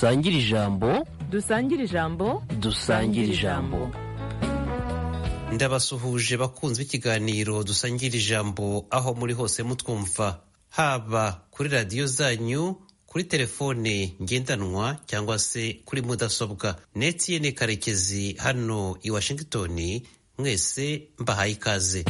dusangire ijambo dusangire ijambo dusangire ijambo ndabasuhuje bakunzi b'ikiganiro dusangira ijambo aho muri hose mutwumva haba kuri radiyo zanyu kuri telefone ngendanwa cyangwa se kuri mudasobwa netiyene karekezi hano i washington mwese mbahaye ikaze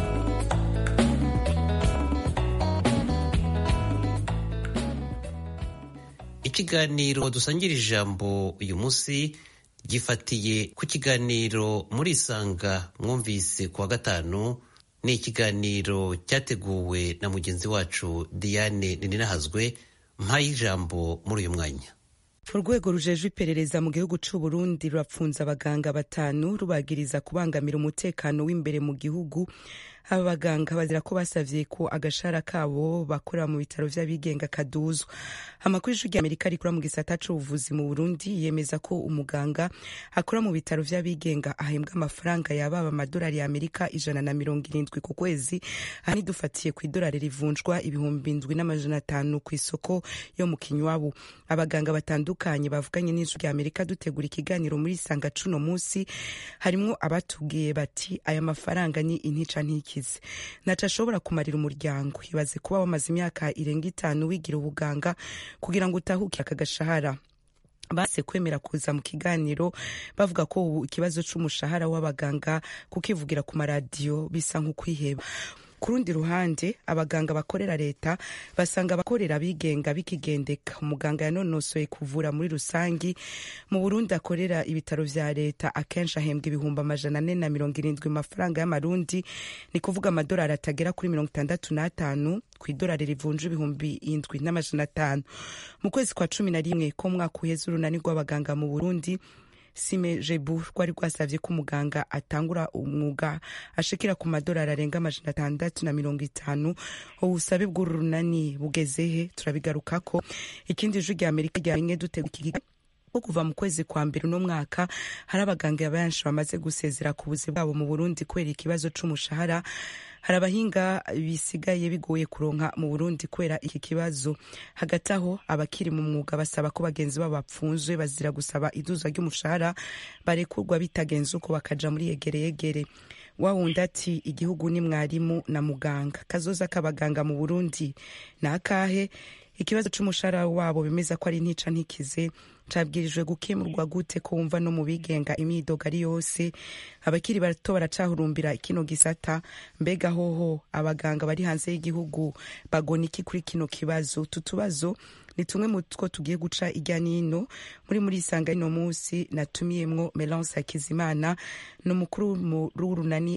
ikiganiro dusangira ijambo uyu munsi gifatiye ku kiganiro muri isanga mwumvise ku wa gatanu ni ikiganiro cyateguwe na mugenzi wacu diane ninahazwe mpaye ijambo muri uyu mwanya urwego rujejwe iperereza mu gihugu c'u Burundi rurapfunza abaganga batanu rubagiriza kubangamira umutekano w'imbere mu gihugu aba baganga bazira ko basavye ko agashara kabo bakorera mu bitaro vy'abigenga kaduzwa amakuru y'ijwi ry'amerika rikora mu gisata c'ubuvuzi mu burundi yemeza ko umuganga akora mu bitaro vy'abigenga ahembwa amafaranga yababa amadolari ya amerika ijana na mirongo irindwi ku kwezi aha nidufatiye ku idolari rivunjwa ibihumbi indwi n'amajana atanu ku isoko yo mu kinywabu abaganga batandukanye bavuganye n'ijwi ry'amerika dutegura ikiganiro muri sanga cuno musi harimwo abatubwiye bati aya mafaranga ni intica ntiki ntaco ashobora kumarira umuryango ibaze kuba wamaze imyaka irenga itanu wigira ubuganga kugira ngo utahuke aka gashahara base kwemera kuza mu kiganiro bavuga ko ubu ikibazo c'umushahara w'abaganga kukivugira ku maradiyo bisa nk'ukwiheba ku rundi ruhande abaganga bakorera leta basanga abakorera abigenga bikigendeka umuganga yanonosoye kuvura muri rusangi mu burundi akorera ibitaro vya leta akenshi ahembwa ibihumbi amajana ane na mirongo irindwi mu mafaranga y'amarundi ni kuvuga amadolari atagera kuri mirongo itandatu n'atanu ku idolari rivunja ibihumbi indwi n'amajana atanu mu kwezi kwa cumi na rimwe ko mwaka uheze urunani rw'abaganga mu burundi sime jebu rwari rwasavye ko umuganga atangura umwuga ashikira ku madolari arenga amajana atandatu na mirongo itanu ubusabe bw'uru runani bugezehe turabigarukako ikindi ijwi rya amerika ryarimwe dutega iki ko kuva mu kwezi kwa mbere uno mwaka hari abaganga benshi bamaze gusezera ku buzi bwabo mu burundi kubera ikibazo c'umushahara hari abahinga bisigaye bigoye kuronka mu burundi kubera iki kibazo hagati aho abakiri mu mwuga basaba ko bagenzi babo bapfunzwe bazira gusaba iduzwa ry'umushahara barekurwa bitagenze uko bakaja muri yegereyegere wawundi ati igihugu ni mwarimu na muganga kazoza k'abaganga mu burundi ni akahe ikibazo c'umushahara wabo bemeza ko ari ntica ntikize cabwirijwe gukemurwa gute ko wumva no mu bigenga imyidogo ari yose abakiri bato baracahurumbira kino gisata mbega hoho abaganga bari hanze y'igihugu bagona iki kuri kino kibazo utu tubazo ni tumwe mu two tugiye guca irya nino muri muri isanga ino munsi natumiyemwo melance hakizimana ni umukuru w'urunani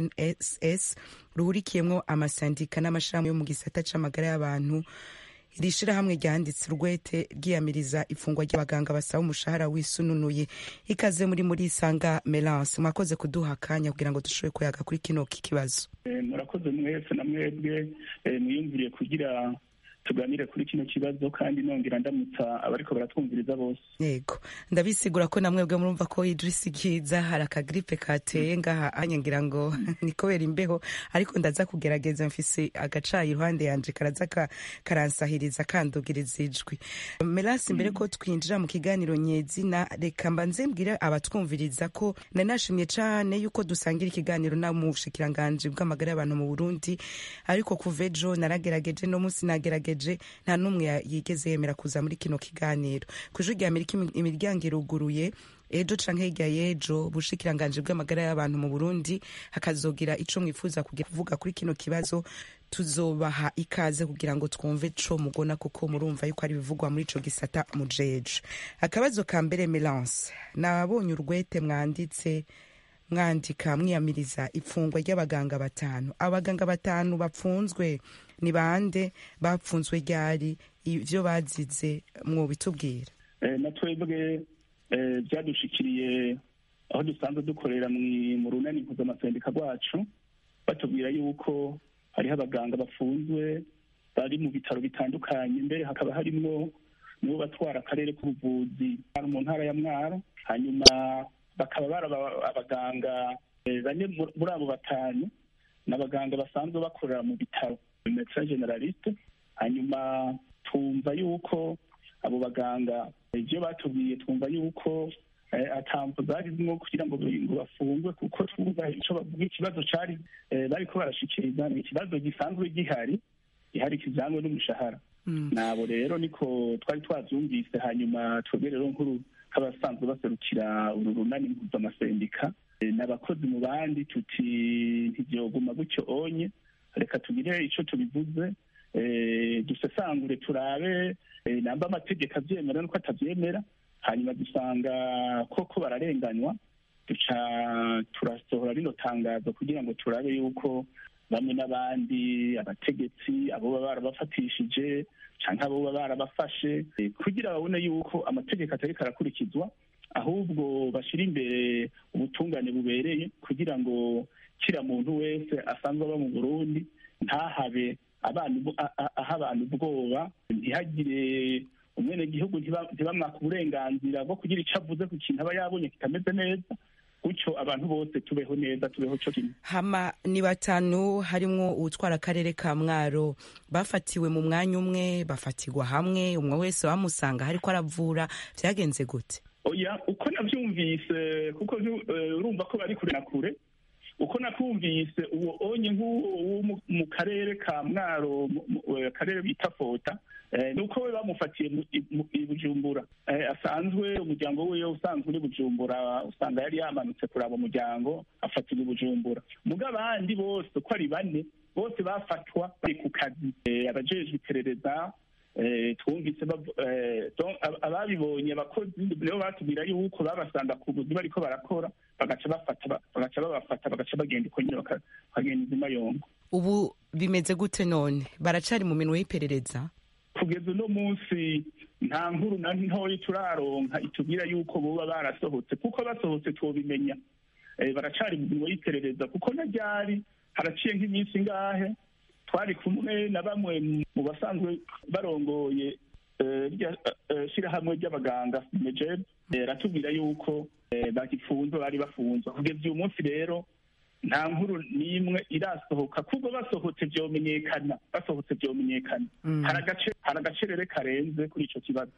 fnss ruhurikiyemwo amasandika n'amashirahamwe yo mu gisata c'amagara y'abantu iri shirahamwe ryanditse urwete ryiyamiriza ifungwa ry'abaganga basaba umushahara wisununuye ikaze muri muri isanga melance mwakoze kuduha akanya kugira ngo dushobore kuyaga kuri kino kibazo murakoze mwese na mwebwe mwiyumviriye kugira tuganire kuri kino kibazo kandi nongera ndamutsa abariko baratwumviriza bose yego ndabisigura ko namwebwe murumva ko idrisi kiza hari akagripe kateye ngaha anya ngira ngo ni kubera imbeho ariko ndaza kugerageza mfise agacayi iruhande yanje karaza karansahiriza kandugiriza ijwi melasi mbere ko twinjira mu kiganiro nyezina reka mbanze mbwire abatwumviriza ko nari nashimye cane yuko dusangira ikiganiro na mu bushikiranganji bw'amagara y'abantu mu burundi ariko kuva ejo naragerageje no munsi nagerageje nta n'umwe yigeze yemera kuza muri kino kiganiro ku ijwi rya amerika imiryango iruguruye ejo canke hirya y'ejo bushikiranganji bw'amagara y'abantu mu burundi hakazogira ico mwifuza kuvuga kuri kino kibazo tuzobaha ikaze kugira ngo twumve co mugona kuko murumva yuko ari bivugwa muri ico gisata mujeje akabazo ka mbere melance nabonye urwete mwanditse mwandika mwiyamiriza ifungwa ry'abaganga batanu abaganga batanu bapfunzwe ni bande bapfunzwe ryari ivyo bazize mwobitubwira na twebwe byadushikiriye aho dusanzwe dukorera mu runani mpuzamaseneka rwacu batubwira yuko hariho abaganga bafunzwe bari mu bitaro bitandukanye mbere hakaba harimwo nibo batwara akarere k'ubuvuzi mu ntara ya mwaro hanyuma bakaba bari abaganga bane muri abo batanu ni abaganga basanzwe bakorera mu bitaro medecin generaliste hanyuma twumva yuko abo baganga ibyo batubwiye twumva yuko atambo zari zimwe kugira ngo ngo bafungwe kuko twumva icyo bavuga ikibazo cari bariko barashikiriza ni ikibazo gisanzwe gihari gihari kijanywe n'umushahara nabo rero niko twari twavyumvise hanyuma twebwe rero nkuru nk'abasanzwe baserukira uru runani mpuzamasendika n'abakozi mu bandi tuti ntivyoguma gutyo onye reka tugire ico tubivuze dusesangure turabe namba amategeko avyemera nuko atavyemera hanyuma dusanga koko bararenganywa duca turasohora rino tangazo kugira ngo turabe yuko bamwe n'abandi abategetsi abo baba barabafatishije canke abo baba barabafashe kugira babone yuko amategeko atariko arakurikizwa ahubwo bashira imbere ubutungane bubereye kugira ngo kira muntu wese asanzwe aba mu burundi ntahabe aha abantu ubwoba ntihagire umwenegihugu ntibamwaka uburenganzira bwo kugira icyo avuze ku kintu aba yabonye kitameze neza gutyo abantu bose tubeho neza tubeho cyo kimwe hama ni batanu harimwo uwutwara akarere ka mwaro bafatiwe mu mwanya umwe bafatirwa hamwe umwe wese bamusanga hariko aravura vyagenze gute oya uko navyumvise kuko urumva ko bari kure na kure uko nakumvise uwo onye nk'uwo mu karere ka mwaro akarere bita fota nuko we bamufatiye i bujumbura asanzwe umuryango we usanzwe uri bujumbura usanga yari yamanutse kuraba umuryango afatirwa i bujumbura muga abandi bose uko ari bane bose bafatwa bari ku kazi abajejwe iperereza twumvise ababibonye abakozi nibo batubwira yuko babasanga ku buzi bariko barakora bagaca bafata bagaca babafata bagaca bagenda uko nyine bakagenda izima yongo ubu bimeze gute none baracari mu minwe y'iperereza kugeza uno munsi nta nkuru na ntoya turaronka itubwira yuko boba barasohotse kuko basohotse twobimenya baracari mu minwe y'iperereza kuko na ryari haraciye nk'iminsi ngahe twari kumwe na bamwe mu basanzwe barongoye shirahamwe ry'abaganga mejeb ratubwira yuko bagifunzwe bari bafunzwe kugeza uyu munsi rero nta nkuru n'imwe irasohoka kuko basohotse vyomenyekana basohotse vyomenyekana hari agacerere karenze kuri ico kibazo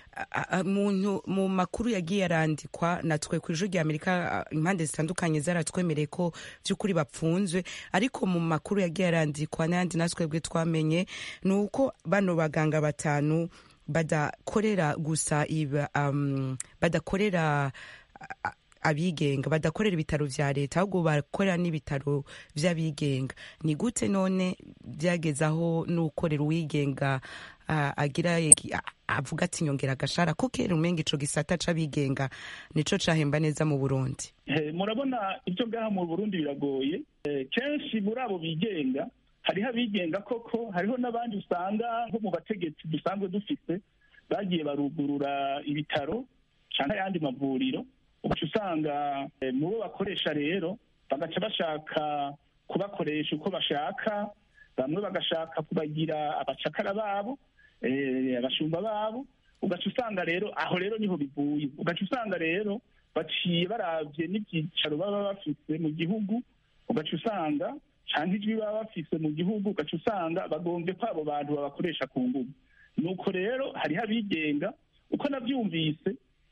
muntu mu makuru yagiye arandikwa natwe ku ijuru rya amerika impande zitandukanye zaratwemereye ko vy'ukuri bapfunzwe ariko mu makuru yagiye arandikwa n'ayandi natwebwe twamenye ni uko bano baganga batanu badakorera gusa iba um, badakorera uh, abigenga badakorera ibitaro vya leta ahubwo bakorera n'ibitaro vy'abigenga ni gute none byageze aho n'ukorera uwigenga uh, agira avuga ati nyongera agashara ko kera umenga ico gisata c'abigenga nico cahemba neza mu burundi murabona ibyo ngaha mu burundi biragoye kenshi muri abo bigenga hariho abigenga koko hariho n'abandi usanga nko mu bategetsi dusanzwe dufise bagiye barugurura ibitaro cyangwa ayandi mavuriro ugaca usanga mu bo bakoresha rero bagaca bashaka kubakoresha uko bashaka bamwe bagashaka kubagira abacakara babo abashumba babo ugaca usanga rero aho rero niho bivuye ugaca usanga rero baciye barabye n'ibyicaro baba bafise mu gihugu ugaca usanga cyangwa ijwi baba bafise mu gihugu ugaca usanga bagombye ko abo bantu babakoresha ku ngubu nuko rero hariho abigenga uko nabyumvise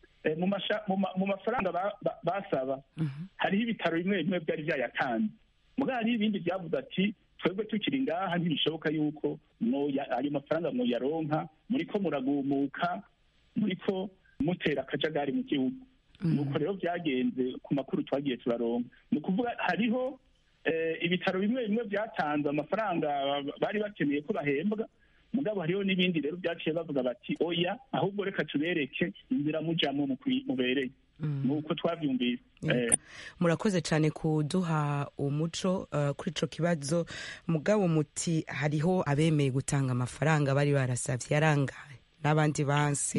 mu mafaranga basaba hariho ibitaro bimwe bimwe byari byayatanze mugabo hariho ibindi byavuze ati twebwe tukiri ngaha ntibishoboka yuko ayo mafaranga mwoyaronka muriko muragumuka muriko mutera akajagari mu gihugu nuko rero byagenze ku makuru twagiye turaronka ni ukuvuga hariho ibitaro bimwe bimwe byatanze amafaranga bari bakeneye ko bahembwa mugabo hariho n'ibindi rero byaciye bavuga bati oya ahubwo reka tubereke inzira mujamo mubereye nuko twabyumvise murakoze cyane kuduha umuco kuri ico kibazo mugabo muti hariho abemeye gutanga amafaranga bari barasavye yarangaye n'abandi banse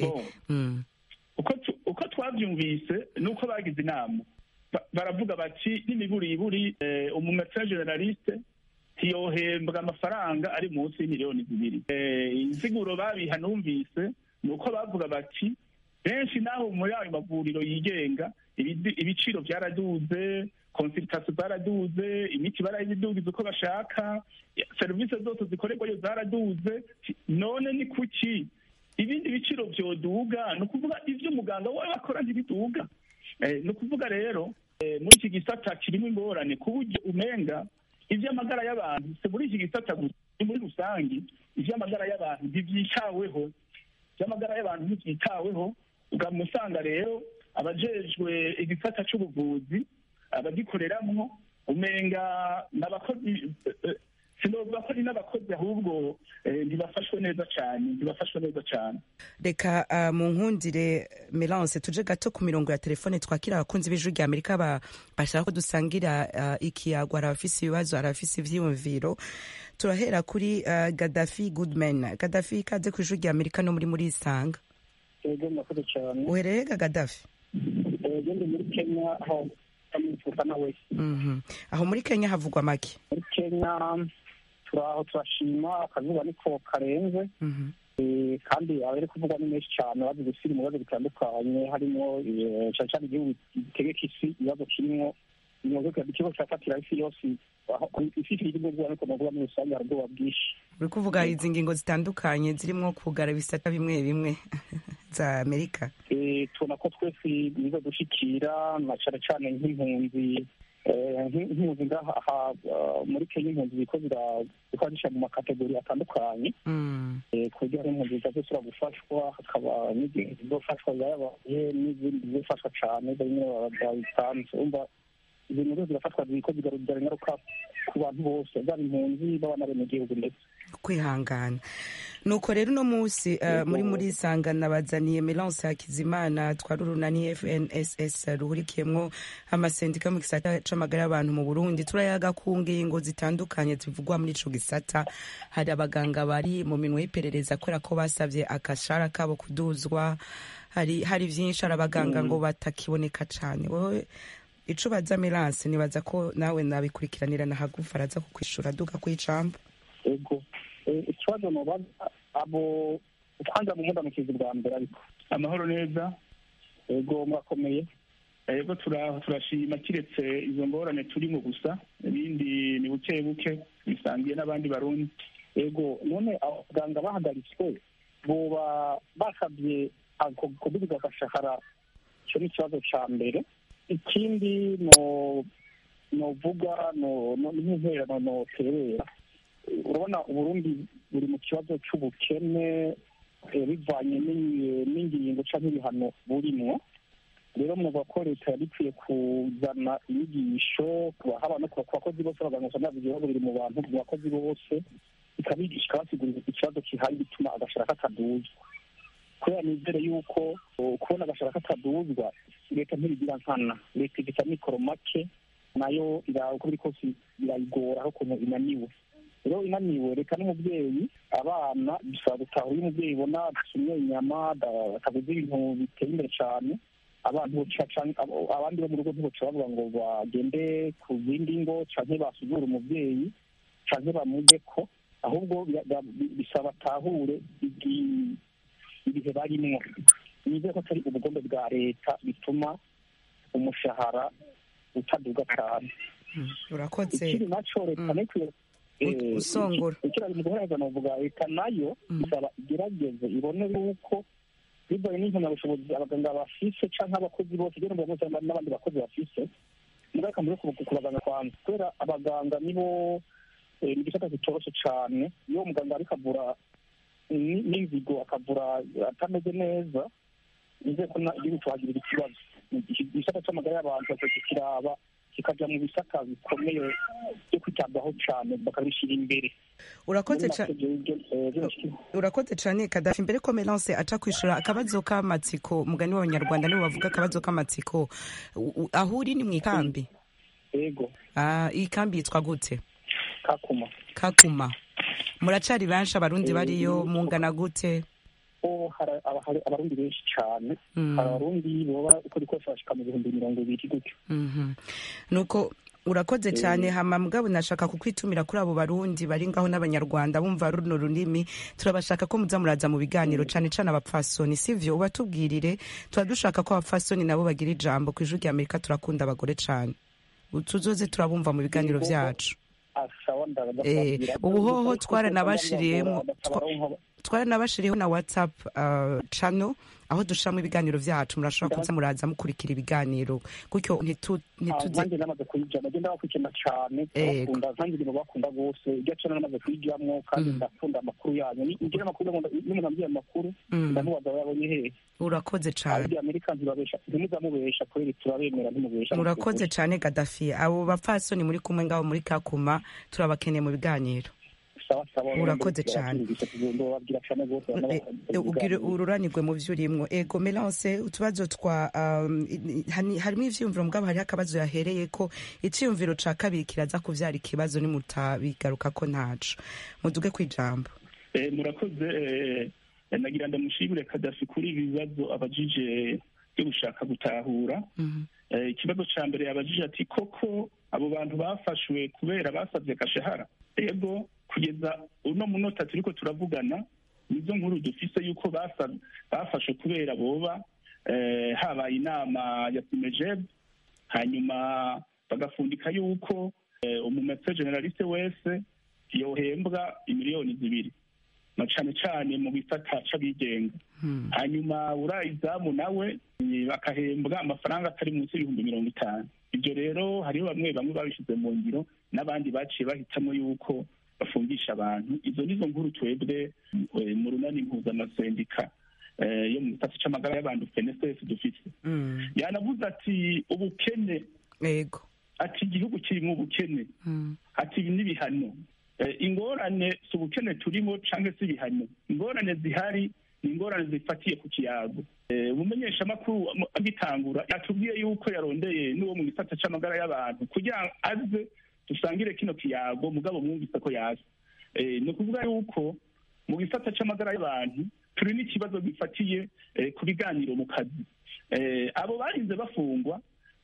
uko twabyumvise nuko bagize inama baravuga bati n'imiburiburi umumesa generaliste ntiyohembwa amafaranga ari munsi y'imiliyoni zibiri insiguro babiha numvise ni uko bavuga bati benshi naho muri ayo mavuriro yigenga ibiciro byaraduze konsiritasiyo zaraduze imiti barayidugiza uko bashaka serivisi zose zikorerwayo zaraduze none ni kuki ibindi biciro byoduga ni ukuvuga ibyo umuganga we akora ntibiduga ni ukuvuga rero muri iki gisata kirimo ingorane ku buryo umenga iby'amagara y'abantu si muri iki gisata gusa ni muri rusange iby'amagara y'abantu ntibyitaweho iby'amagara y'abantu ntibyitaweho ukamusanga rero abajejwe igisata cy'ubuvuzi abagikoreramwo umenga n'abakozi sinovuga ko ari n'abakozi ahubwo ntibafashwe neza cyane ntibafashwe neza cyane reka mu nkundire melance tuje gato ku mirongo ya telefone twakira abakunzi b'ijwi rya amerika bashaka ko dusangira ikiyago hari abafise ibibazo hari abafise ivyiyumviro turahera kuri gadafi goodman gadafi ikaze ku ijwi rya amerika no muri muri isanga ego murakoze cyane uherereye ga gadafi gende muri kenya aho amwifuza nawe aho muri kenya havugwa make muri kenya turaho turashima akazuba niko karenze kandi abari kuvugwa ni menshi cyane bazi gusira mu bibazo bitandukanye harimo cyane cyane igihugu gitegeka isi ibibazo kirimo ikigo cyafatira isi yose isi iri mu bwoba ariko navuga muri rusange hari ubwoba bwinshi uri kuvuga izi ngingo zitandukanye zirimo kugara ibisata bimwe bimwe za amerika tubona ko twese biza dushikira na cyane cyane nk'impunzi nk'impunzi ngaha muri kenya impunzi ziko zikora mu makategori atandukanye ku buryo hari impunzi zizasubira gufashwa hakaba n'izindi zizofashwa zayabaye n'izindi zizofashwa cyane zimwe babitanze umva ibintu byose zirafatwa ziko zigarurira ingaruka ku bantu bose zaba impunzi baba n'abenegihugu ndetse kwihangana nuko rero uno munsi muri muri isangana bazaniye melance hakizimana twari urunani fnss ruhurikiyemwo amasendika mu gisata c'amagara y'abantu mu burundi turayaga ku ngingo zitandukanye zivugwa muri ico gisata hari abaganga bari mu minwe y'iperereza kubera ko basavye akashara kabo kuduzwa hari hari vyinshi hari abaganga ngo batakiboneka cane wowe ico baza melance nibaza ko nawe nabikurikiranira na hagufa araza kukwishura duka kw'icambo ego ikibazo mubaza abo kwanza mu mudamukizi bwa mbere ariko amahoro neza ego murakomeye ego turashima kiretse izo ngorane turimo gusa ibindi ni buke buke bisangiye n'abandi barundi ego none abaganga bahagaritswe boba basabye kuduza agashahara icyo ni ikibazo cya mbere ikindi novuga n'intererano noterera urabona uburundi buri mu kibazo cy'ubukene bivanye n'ingingo cyangwa ibihano burimwo rero muvuga ko leta yari ikwiye kuzana inyigisho haba no ku bakozi bose abaganga usanga ibibazo biri mu bantu mu bakozi bose ikabigisha ikabasigurira ikibazo kihari gituma agashara kataduzwa kubera nizere yuko kubona agashara kataduzwa leta ntibigira nkana leta igita mikoro make nayo uko biri kose birayigora aho ukuntu inaniwe rero inaniwe reka n'umubyeyi abana bisaba gutahura iyo umubyeyi ibona adasumye inyama ataguze ibintu biteye imbere cyane abantu abandi bo mu rugo ntiboca bavuga ngo bagende ku zindi ngo canke basuzure umubyeyi canke bamuge ko ahubwo bisaba atahure ibihe barimwo nizere ko atari ubugombe bwa leta bituma umushahara utaduga cyane urakoze ikindi naco leta nikwiye usongora ikirazi mu guhereza novuga leta nayo isaba igerageze ibone yuko bibaye n'impamyabushobozi abaganga bafise canke abakozi bose rero mbona bose n'abandi bakozi bafise mugaruka muri ku baganga kwanza kubera abaganga nibo ni igisata kitoroshe cane iyo umuganga ariko avura n'inzigo akavura atameze neza nizeye ko igihugu tuhagirira ikibazo igisata c'amagara y'abantu bakwiye kiraba kikaja mu bisata bikomeye byo kwitabwaho cyane bakabishyira imbere urakoze urakoze cyane kadafi mbere ko melance aca kwishura akabazo k'amatsiko mugani w'abanyarwanda nibo bavuga akabazo k'amatsiko aho uri ni mu ikambi yego iyi kambi yitwa gute kakuma kakuma muracari benshi abarundi bariyo mungana gute hari abarundi benshi cyane hari abarundi boba uko rikose bashika mu bihumbi mirongo ibiri gutyo nuko urakoze cyane hama mugabo nashaka kukwitumira kuri abo barundi bari ngaho n'abanyarwanda bumva runo runini turabashaka ko muza muraza mu biganiro cane cane abapfasoni sivyo ubatubwirire tuba dushaka ko abapfasoni nabo bagira ijambo ku ijwi rya amerika turakunda abagore cane tuzoze turabumva mu biganiro vyacu ubuhoho twaranabashiriyemo twaranabashiriho na whatsapp uh, channel aho dushiramo ibiganiro vyacu murashobora kuza muraza mukurikira ibiganiro gutyo ntitu- ntituze nanjye namaze kuyijyamo agenda bakurikirana cyane Ego. bakunda nanjye ibintu bakunda rwose iryo cana namaze kuyijyamo kandi Mm. ndakunda amakuru yanyu Ni- ngira amakuru ndakunda- iyo umuntu ambwiye amakuru Mm. ndamubaza aba yabonye hehe urakoze cane abandi amerika ntibabesha ntimuzamubesha kubera turabemera ntimubesha murakoze cane gadafi abo bapfasoni muri kumwe ngabo muri kakuma turabakeneye mu biganiro sawa sawa Murakoze cane. babwira cyane rwose Eh, eh, ubwire ururanirwe mu vyo urimwo ego melance utubazo twa um, i- i- hani- harimo ivyiyumviro mugabo hariho akabazo yahereye ko iciyumviro ca kabiri kiraza kuvyara ikibazo nimutabigaruka ko ntaco muduge kwijambo Eh, murakoze eh, nagira ndamushimire kadafi kuri ibi bibazo abajije byo gushaka gutahura Mhm. Eh, ikibazo ca mbere yabajije ati koko abo bantu bafashwe kubera basavye agashahara ego kugeza uno munota turiko turavugana nizo nkuru dufise yuko basa- bafashwe kubera boba eh, habaye inama ya simejeb hanyuma bagafundika yuko eh, umumese generaliste wese yohembwa imiliyoni zibiri na cane cane mu gisata c'abigenga Hmm. hanyuma urayizamu nawe eh, bakahembwa amafaranga atari munsi y'ibihumbi mirongo itanu ibyo rero hariho bamwe bamwe babishyize mu ngiro n'abandi baciye bahitamo yuko bafungisha abantu izo nizo nkuru twebwe eh, mu runani mpuzamasendika eh, yo mu gisata c'amagara y'abantu fnss dufise Mm. yanavuze ati ubukene ego ati igihugu kirimo ubukene Mm. ati ibi n'ibihano Eh, ingorane si ubukene turimo cyangwa se ibihano ingorane zihari ni ingorane zifatiye ku kiyago Eh, umumenyeshamakuru am- agitangura yatubwiye yuko yarondeye n'uwo mu gisata c'amagara y'abantu kugira ngo aze dusangire kino kiyago mugabo mwumvise ko yaje Eh, ni ukuvuga yuko mu gisata c'amagara y'abantu turi n'ikibazo gifatiye eh, ku biganiro mu kazi Eh, abo barinze bafungwa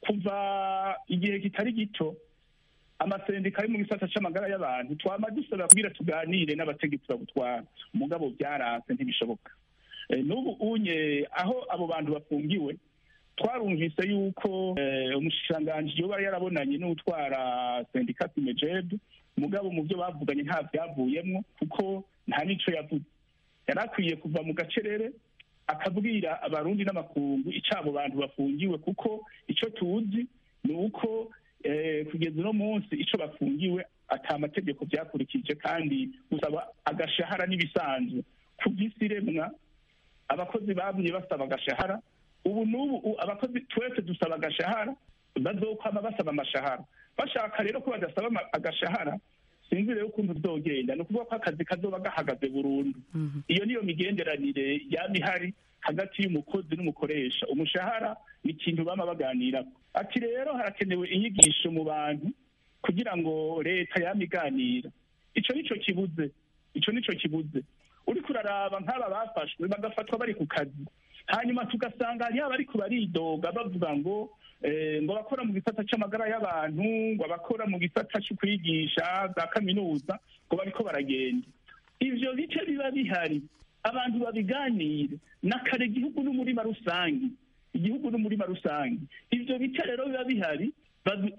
kuva igihe kitari gito amasendika ari mu gisata c'amagara y'abantu twama dusaba kugira tuganire n'abategetsi babutwara umugabo byaranse ntibishoboka Eh, n'ubu unye aho abo bantu bafungiwe twarumvise yuko eh, umushikiranganji yoba yarabonanye n'utwara sendika simejeb mugabo mu byo bavuganye nta byavuyemwo kuko nta n'ico yavuze yari akwiye kuva mu gacerere akabwira abarundi n'amakungu ico abo bantu bafungiwe kuko ico tuzi ni uko eh, kugeza uno munsi ico bafungiwe ata amategeko byakurikije kandi gusaba agashahara n'ibisanzwe ku by'isi iremwa abakozi bamye basaba agashahara ubu n'ubu u- abakozi twese dusaba agashahara bazokwama basaba amashahara bashaka rero ko badasaba ama- agashahara sinzi rero ukuntu bizogenda ni ukuvuga ko akazi kazoba gahagaze burundu Mhm. iyo niyo migenderanire yaba ihari hagati y'umukozi n'umukoresha umushahara ni ikintu bama baganirako ati rero harakenewe inyigisho mu bantu kugira ngo leta yama iganira ico nico kibuze ico nico kibuze uriko uraraba nk'aba bafashwe bagafatwa bari ku kazi hanyuma tugasanga hariho abariko baridoga bavuga ngo eh, ngo abakora mu gisata c'amagara y'abantu ngo abakora mu gisata co kwigisha za kaminuza ngo bariko baragenda ivyo bice biba bihari abantu babiganire nakare igihugu n'umurima rusange igihugu n'umurima rusange ivyo bice rero biba bihari babi-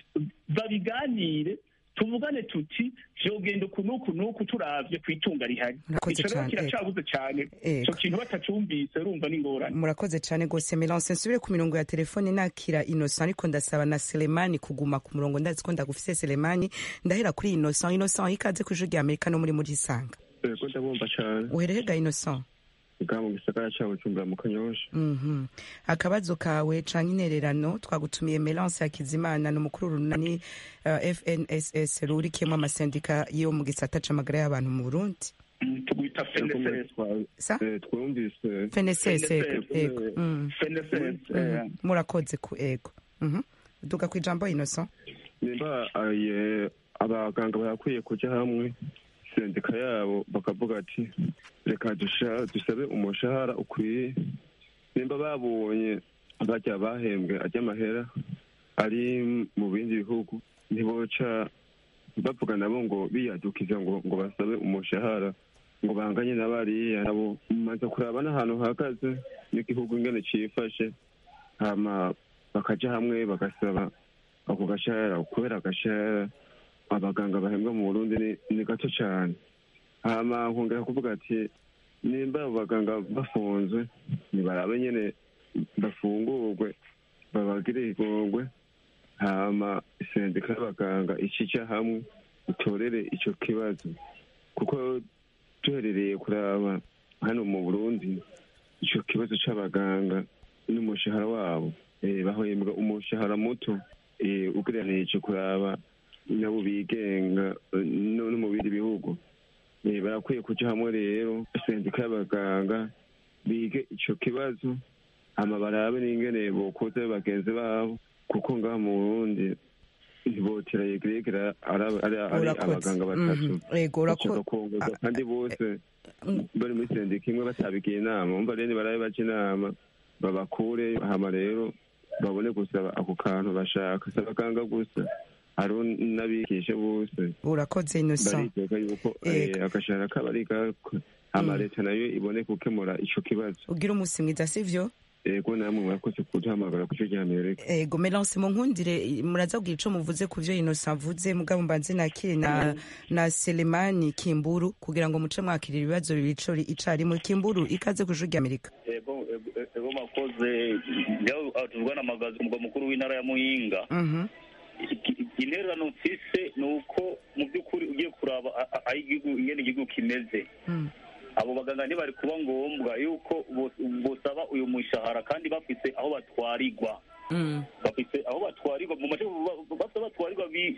babiganire tuvugane tuti vyogenda uku n'uku n'uku turavye kw'itunga rihari Murakoze ico rero cane, kiracabuze cane Ego. ico kintu batacumvise urumva n'ingorane murakoze cane gose melance nsubire ku mirongo ya telefone nakira innocent ariko ndasaba na selemani kuguma ku murongo ndazi ko ndagufise selemani ndahera kuri innocent innocent ikaze ku ijwi rya amerika no muri muri isanga yego ndabumva cyane uherehega innocent bwa mu gisagara cya bujumbura mu kanyosha Mhm. akabazo kawe canke intererano twagutumiye melance hakizimana ni umukuru runani uh, fnss rurikiyemo amasendika yo mu gisata c'amagara y'abantu mu burundi Mm, tugwita fnss sa twumvise fnss FNSS, ego Mm. fnss Mhm. eh, murakoze ku ego Mhm. duga ku ijambo innocent nimba aye abaganga barakwiye kujya hamwe sendika yabo bakavuga ati reka dusha- dusabe umushahara ukwiye nimba babonye bajya bahembwe ajya amahera ari mu bindi bihugu ntiboca bavuga nabo ngo biyadukiza ngo ngo basabe umushahara ngo banganye na bariya nabo maze kuraba n'ahantu hahagaze n'igihugu ingene cifashe hama bakaja hamwe bagasaba ako gashahara kubera agashahara abaganga bahembwa mu burundi ni, ni gato cyane hama nkongera kuvuga ati nimba abo baganga bafunzwe ntibarabe nyene bafungurwe babagire igongwe hama sendika y'abaganga icija hamwe itorere ico kibazo kuko duherereye kuraba hano mu burundi ico kibazo c'abaganga n'umushahara wabo eh, bahembwa umushahara muto eh, ugereranije kuraba nabo bigenga eh, no no mu bindi bihugu Eh, barakwiye kuja hamwe rero sendika y'abaganga bige ico kibazo hama barabe n'ingene bokoza bagenzi babo kuko ngaha mu burundi ntibotera yegeregera ari ari- ari Urakoze. abaganga batatu Mhm. Ego, urako- bashaka kongerwa kandi bose bari muri sendika imwe batabigiye inama umva rero nibarabe baca inama babakure hama rero babone gusaba ako kantu bashaka si abaganga gusa hariho n'abigisha bose urakoze innocent bariteka yuko Ego. eh, agashahara kabo ari gako hama Mm. leta nayo ibone gukemura ico kibazo ugira umunsi mwiza sivyo ego namwe mwakoze kuduhamagara ku cyo rya amerika ego melance munkundire muraza kugira ico muvuze ku vyo innocent avuze mugabo mbanze nakire na na selemani kimburu kugira ngo muce mwakirira ibibazo bibiri ico icarimwe kimburu ikaze ku ijuru ry'amerika ego ego- ego makoze njyaho tuvugana amagazi ku mugwa mukuru w'intara ya muyinga Mhm. Iki- intererano mfise ni uko mu by'ukuri ugiye kuraba a- a- aho igihugu ingene igihugu kimeze Mm. abo baganga ntibari kuba ngombwa yuko bos- bosaba uyu mushahara kandi bafise aho batwarirwa Mm. bafise aho batwarirwa mu mace bafite batwarirwa bi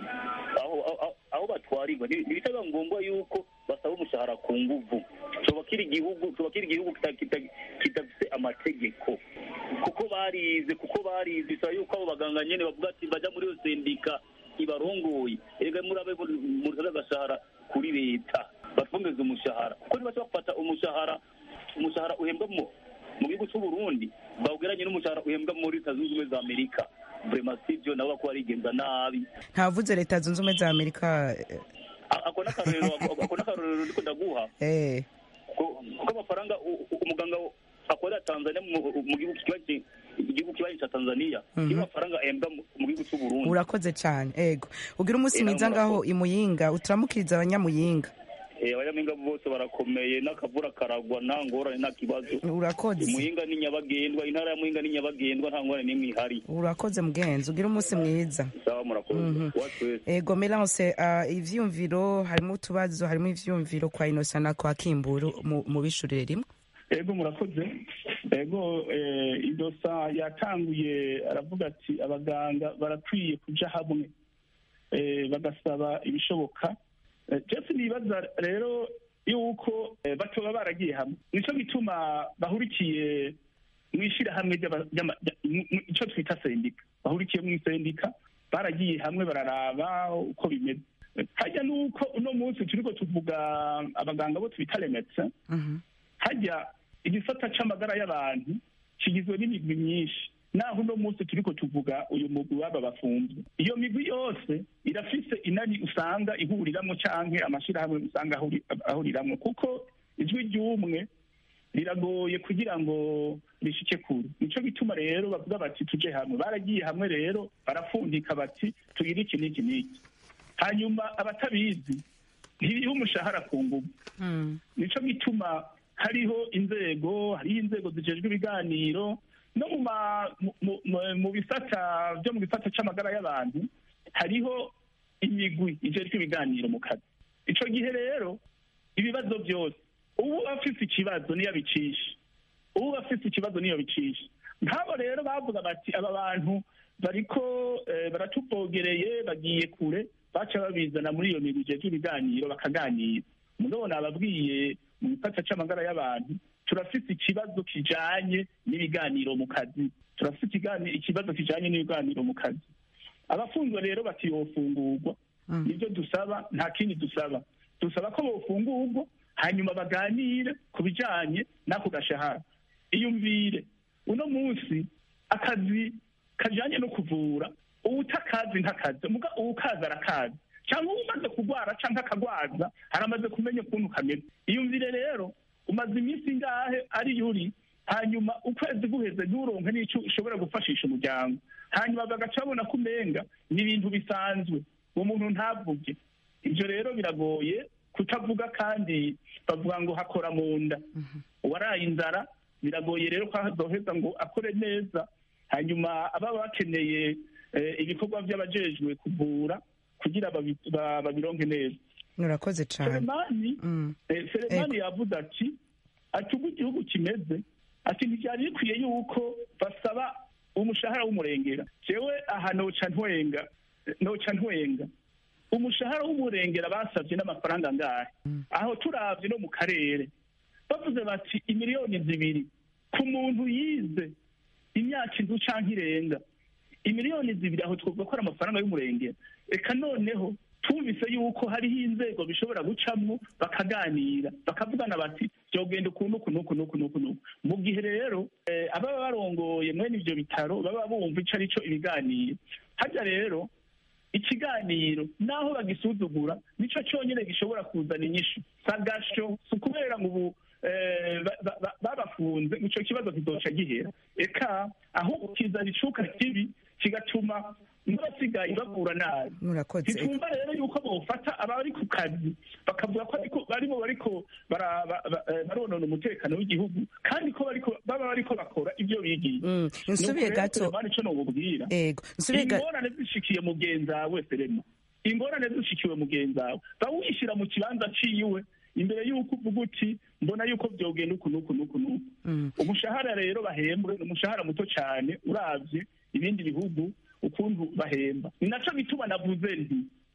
aho aho- aho batwarirwa Nti- ntibitaba ngombwa yuko basaba umushahara ku nguvu coba kiri igihugu coba kiri igihugu kita- kita- kidafise amategeko kuko barize kuko barize bisaba yuko abo baganga nyene bavuga ati baja muri iyo sendika ibarongoye erega murabe murabe agashahara kuri leta batwongeze umushahara kuko nibaca bafata umushahara umushahara uhembwa mu mu gihugu cy'u Burundi bawugeranye n'umushahara uhembwa muri leta zunze ubumwe za amerika vrema sivyo nabo bako barigenza nabi ntavuze leta zunze ubumwe za amerika A- ako n'akarorero ako n'akarorero ndiko ndaguha eh kuko kuko amafaranga u- u- umuganga akorera tanzania mu mu gihugu kibanyi igihugu kibanyi ca tanzania Mhm. niyo mafaranga ahembwa mu mu gihugu cy'u Burundi urakoze cyane ego ugira umunsi Eh, mwiza namwe ngaho murakoze. imuyinga uturamukiriza abanyamuyinga Eh, abanyampinga bose barakomeye n'akavura karagwa nta ngorane nta kibazo urakoze muhinga ni nyabagendwa intara ya muhinga ni nyabagendwa nta ngorane n'imwe ihari urakoze mugenzi ugira umunsi mwiza sawa murakoze Mhm. wacu wese ego melance uh, ivyumviro harimo utubazo harimo ivyumviro kwa inosa na kwa kimburu mu- mubishurire rimwe ego murakoze ego eh, idosa yatanguye aravuga ati abaganga barakwiye kuja hamwe eh, bagasaba ibishoboka Eh, jeff nibaza rero yuko eh, batoba baragiye hamwe nico gituma bahurikiye mu ishyirahamwe ry'aba- ry'ama- rya- mu- mu- ico twita sendika bahurikiye mu isendika baragiye hamwe bararaba uko bimeze Eh, harya nuko uno munsi turiko tuvuga abaganga bo twita remetse Mhm. hajya igisata c'amagara y'abantu kigizwe n'imigwi myinshi naho uno munsi turiko tuvuga uyu mugwi w'aba bafunzwe iyo migwi yose irafise inani usanga ihuriramwo canke amashirahamwe usanga ahuri- ahuriramwo kuko ijwi ry'umwe riragoye kugira ngo rishike kure nico gituma rero bavuga bati tuje hamwe baragiye hamwe rero barapfundika bati tugire iki n'iki n'iki hanyuma abatabizi ntiriho umushahara ku nguvu Mm. nico gituma hariho inzego hariho inzego zijejwe ibiganiro no mu ma- mu- mu- mu- mu bisata byo mu gisata c'amagara y'abantu hariho imigwi ijejwe ibiganiro mu kazi ico gihe rero ibibazo byose ubu afise ikibazo niyo abicisha ubu afise ikibazo niyo bicisha nk'abo rero bavuga bati aba bantu bariko eh, baratuvogereye bagiye kure baca babizana muri iyo migwi ijejwe ibiganiro bakaganira mugabo nababwiye mu gisata c'amagara y'abantu turafise ikibazo kijanye n'ibiganiro mu kazi turafise ikigani- ikibazo kijanye n'ibiganiro mu kazi abafunzwe rero bati yofungurwa Mm. nibyo dusaba nta kindi dusaba dusaba ko bofungurwa hanyuma baganire ku bijanye n'ako gashahara iyumvire uno munsi akazi kajanye no kuvura uwutakazi ntakazi muga uwukazi arakazi cyangwa umaze kurwara cyangwa akagwaza haramaze kumenya ukuntu kameze iyumvire rero umaze iminsi ingahe ari yuri hanyuma ukwezi guheze nturonke n'icyo ushobora gufashisha umuryango hanyuma bagaca babona ko umenga ni ibintu bisanzwe uwo muntu ntavuge ibyo rero biragoye kutavuga kandi bavuga ngo hakora mu nda uwaraye inzara biragoye rero ko azoheza ngo akore neza hanyuma ababa bakeneye eh, ibikorwa by'abajejwe kuvura kugira babi- ba- babironke neza murakoze cyane selemani Mm. eh, selemani yavuze ati ati ubwo igihugu kimeze ati ntibyari bikwiye yuko basaba umushahara w'umurengera jewe aha noca ntwenga noca ntwenga umushahara w'umurengera basabye n'amafaranga angahe aho turavye no mu karere bavuze bati imiliyoni zibiri ku muntu yize imyaka inzu canke irenga imiliyoni zibiri aho twavuga ko ari amafaranga y'umurengera reka noneho twumvise yuko hariho inzego bishobora gucamwo bakaganira bakavugana bati byogenda ukuntu uku n'uku n'uku n'uku n'uku mu gihe rero eh, ababa barongoye mwene ivyo bitaro baba bumva ico ari cyo ibiganiro harya rero ikiganiro naho bagisuzugura nico cyonyine gishobora kuzana inyishu sagasho si ukubera ngo ubu eh, ba- ba- ba- babafunze ico kibazo kizoca gihera eka ahubwo kizana icuka kibi kigatuma n'abasigaye bavura nabi murakoze ntitwumva rero yuko bofata abari ku kazi bakavuga ko ariko barimo bariko bara- ba- ba- eh, baronona umutekano w'igihugu kandi ko bariko baba bariko bakora ibyo bigiye Mm, nsubiye gato ico nobubwira ego nsubiye gato ingorane zishikiye mugenzi wawe serema ingorane zishikiwe mugenzi wawe bawishyira mu kibanza ciwe imbere y'uko uvuga uti mbona yuko byogenda uku n'uku n'uku n'uku Mm. umushahara rero bahembwe ni umushahara muto cyane uravye ibindi bihugu ukuntu bahemba ni naco bituma navuze nti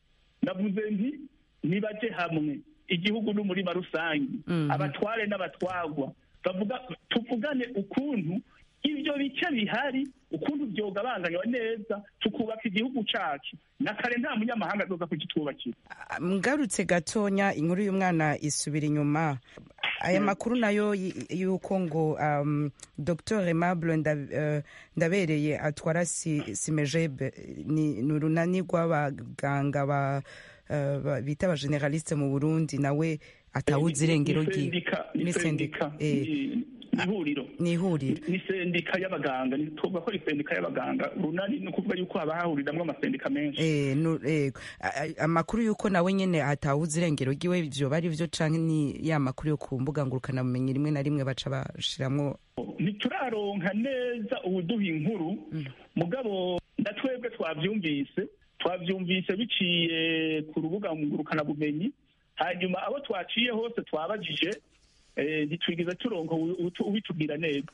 navuze nti nibaje hamwe igihugu n'umurima rusange Mhm. abatware n'abatwagwa bavuga tuvugane ukuntu ibyo bice bihari ukuntu byogabanganywa neza tukubaka igihugu cacu na kare nta munyamahanga azoza kugitwubakira ngarutse gatonya inkuru y'umwana isubira inyuma aya makuru nayo y- y'uko ngo um, dr aimable Nda- eh, ndabereye atwara si- simejebe ni ni urunani rw'abaganga ba eh, ba- bita abageneraliste mu burundi nawe atawuzi irengero Ni ryiwe sendika ni Ni sendika sendika, eh. ni- ni ihuriro ni ihuriro ni sendika y'abaganga ni tuvuga ko ari sendika y'abaganga runani ni ukuvuga yuko haba hahuriramwo amasendika menshi Eh, nu- eh, a- a- amakuru y'uko nawe nyene atawuzi irengero ryiwe ivyo bari vyo canke ni ya makuru yo ku mbuga ngurukanabumenyi rimwe na rimwe baca bashiramwo ntituraronka neza ubuduha inkuru mugabo na twebwe twavyumvise twavyumvise biciye ku rubuga ngurukanabumenyi hanyuma abo twaciye hose twabajije eh, ntitwigeze turonka ubu- ubu- ubitubwira neza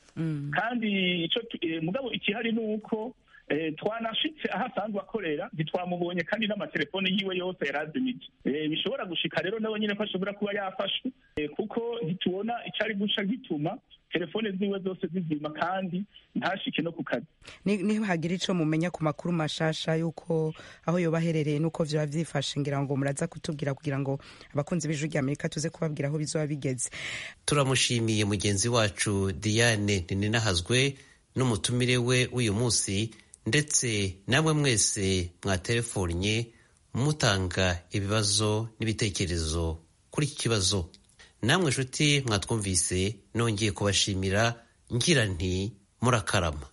kandi ico tu- eh, mugabo ikihari ni uko eh, twanashitse aho asanzwe akorera ntitwamubonye kandi n'amatelefone yiwe yose yarazimije Eh, bishobora gushika rero nawe nyine ko ashobora kuba yafashwe eh, kuko ntitubona icari guca gituma telefone ziwe zose zizima kandi ntashike no ku kazi Ni- nihagira ico mumenya ku makuru mashasha y'uko aho yoba aherereye n'uko vyoba vyifashe ngira ngo muraza kutubwira kugira ngo abakunzi b'ijwi rya amerika tuze kubabwira aho bizoba bigeze turamushimiye mugenzi wacu diane ninahazwe n'umutumire we w'uyu munsi ndetse namwe mwese mwatelefonye mutanga ibibazo n'ibitekerezo kuri iki kibazo namwe nshuti mwatwumvise nongeye kubashimira ngira nti murakarama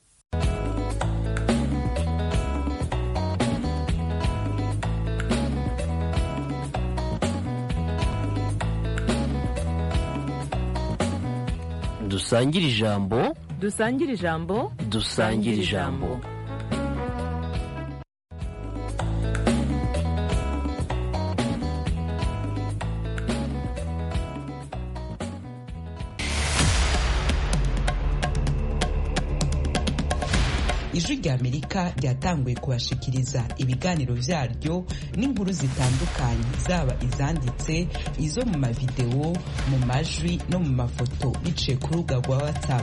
dusangire ijambo dusangire ijambo dusangire ijambo ijwi rya amerika ryatanguye kubashikiriza ibiganiro vyaryo n'inkuru zitandukanye zaba izanditse izo mu mavidewo mu majwi no mu mafoto biciye ku rubuga rwa whatsapp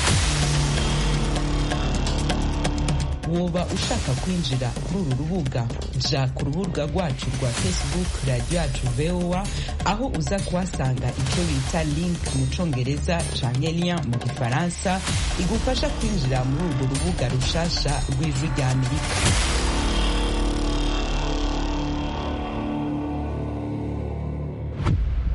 woba ushaka kwinjira kuri uru rubuga ja ku rubuga rwacu rwa facebook radiyo yacu voa aho uza kuhasanga icyo bita link mu congereza canke lien mu gifaransa igufasha kwinjira muri urwo rubuga rushasha rw'ijwi rya amerika